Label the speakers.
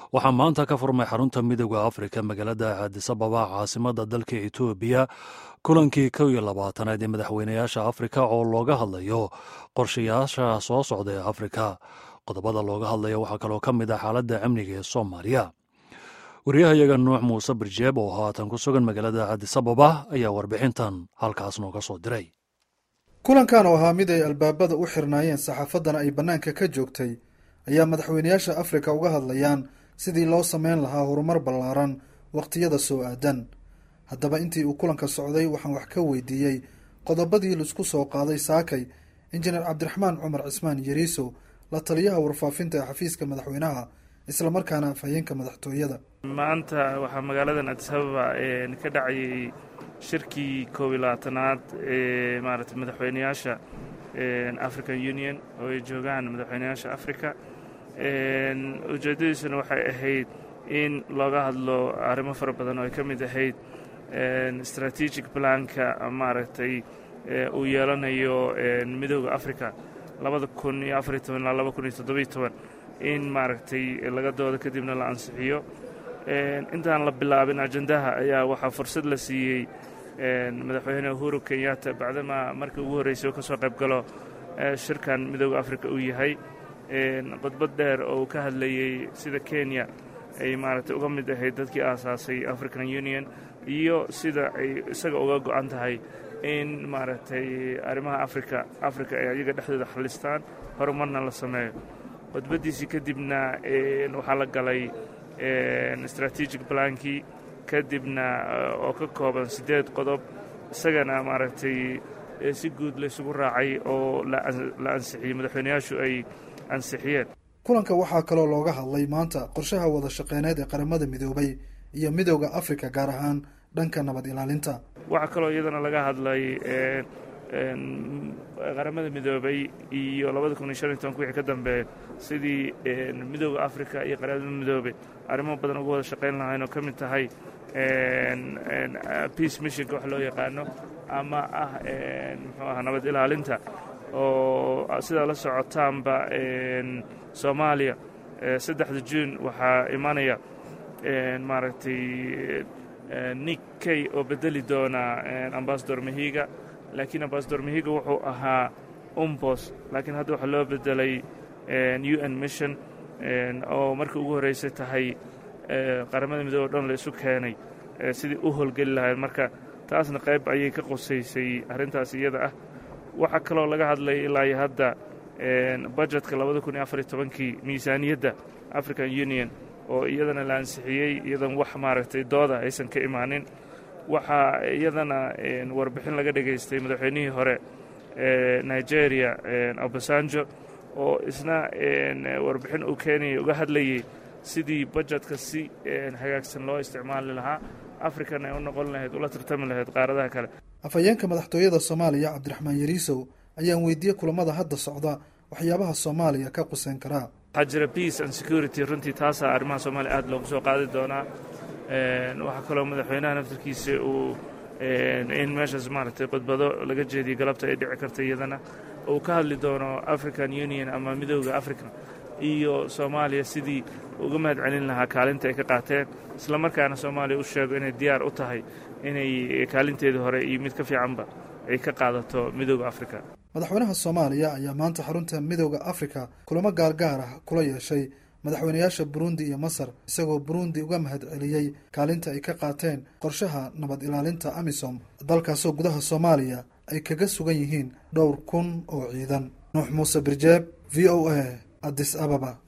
Speaker 1: waxaa maanta ka furmay xarunta midooda afrika magaalada aadisababa caasimada dalka etoobiya kulankii kow iyo labaatanaad ee madaxweynayaasha afrika oo looga hadlayo qorshayaasha soo socda ee afrika qodobada looga hadlaya waxaa kaloo ka mid ah xaaladda amniga ee soomaaliya wariyahayaga nuux muuse birjeeb oo haatan ku sugan magaalada aadisababa ayaa warbixintan halkaas nooga soo diray
Speaker 2: kulankan oo ahaa mid ay albaabada u xirnaayeen saxaafaddana ay bannaanka ka joogtay ayaa madaxweynayaasha afrika uga hadlayaan sidii loo sameyn lahaa horumar ballaaran wakhtiyada soo aadan haddaba intii uu kulanka socday waxaan wax ka weydiiyey qodobadii laisku soo qaaday saakay injineer cabdiraxmaan cumar cismaan yariiso la taliyaha warfaafinta ee xafiiska madaxweynaha islamarkaana afhayeenka madaxtooyada
Speaker 3: maanta waxaa magaaladan adisababa ka dhacayay shirkii koob iyo labaatanaad ee maaragtay madaxweynayaasha african union oo ay joogaan madaxweynayaasha africa ujeeddadiisuna waxay ahayd in looga hadlo arrimo fara badan oo ay ka mid ahayd strategic planka maaragtay uu yeelanayo midooda africa labada kun iyo afariy toban ilaa laba kun iyo toddobiyo toban in maaragtay laga doodo kadibna la ansixiyo intaan la bilaabin ajendaha ayaa waxaa fursad la siiyey madaxweyne uhuru kenyatta bacdamaa markii ugu horreysay oo ka soo qayb galo shirkan midooda africa uu yahay khudbad dheer oo uu ka hadlayey sida kenya ay maaragtay uga mid ahayd dadkii aasaasay african union iyo sida ay isaga uga go-an tahay in maaragtay arrimaha africa africa ay ayaga dhexdooda xalistaan horumarna la sameeyo khudbaddiisii kadibna waxaa la galay strategic plankii kadibna oo ka kooban siddeed qodob isagana maaragtay si guud laysugu raacay oo la ansixiyey madaxweynayaashu ay ansixiyeen
Speaker 2: kulanka waxaa kaloo looga hadlay maanta qorshaha wada shaqeyneed ee qaramada midoobay iyo midooda afrika gaar ahaan dhanka nabad ilaalinta
Speaker 3: waxaa kaloo iyadana laga hadlay qaramada midoobay iyo labada kun iyo shan iyo tobanka wixii ka dambeeya sidii midooda africa iyo qaramada midoobay arrimo badan uga wada shaqayn lahayn oo ka mid tahay peace missionka wax loo yaqaano ama ah muxuu aha nabad ilaalinta oo sidaa la socotaanba soomaaliya saddexda juun waxaa imanaya maaragtay nick kay oo bedeli doona ambasador mahiga laakiin ambasador mahiga wuxuu ahaa umbos laakiin hadda waxaa loo bedelay u n mission oo markii ugu horreysay tahay qaramada midoobe o dhan la isu keenay sidii u howlgeli lahayd marka taasna qayb ayay ka qosaysay arrintaas iyada ah waxaa kaloo laga hadlay ilaa iyo hadda budjetka labada kun iyo afar iyo tobankii miisaaniyadda african union oo iyadana la ansixiyey iyadan wax maaragtay dooda aysan ka imaanin waxaa iyadana warbixin laga dhegaystay madaxweynihii hore nigeria obasanjo oo isna warbixin uu keenayay uga hadlayay sidii budjetka si hagaagsan loo isticmaali lahaa african ay u noqon lahayd ula tartami lahayd qaaradaha kale
Speaker 2: afhayeenka madaxtooyada soomaaliya cabdiraxmaan yariisow ayaan weydiiyey kulamada hadda socda waxyaabaha soomaaliya ka quseyn karaa
Speaker 3: waxaa jira peace and security runtii taasaa arrimaha soomaaliya aad loogu soo qaadi doonaa waxaa kaloo madaxweynaha naftarkiisa uu in meeshaas maaragtay khudbado laga jeediyey galabta ay dhici karta iyadana uu ka hadli doono african union ama midooda africa iyo soomaaliya sidii uga mahad celin lahaa kaalinta ay ka qaateen isla markaana soomaaliya u sheego inay diyaar u tahay inay kaalinteedii hore iyo mid ka fiicanba ay ka qaadato midooda africa
Speaker 2: madaxweynaha soomaaliya ayaa maanta xarunta midooda afrika kulamo gaargaar ah kula yeeshay madaxweynayaasha burundi iyo masar isagoo burundi uga mahad celiyey kaalinta ay ka qaateen qorshaha nabad ilaalinta amisom dalkaasoo gudaha soomaaliya ay kaga sugan yihiin dhowr kun oo ciidan nuux muuse birjeeb v o a addis ababa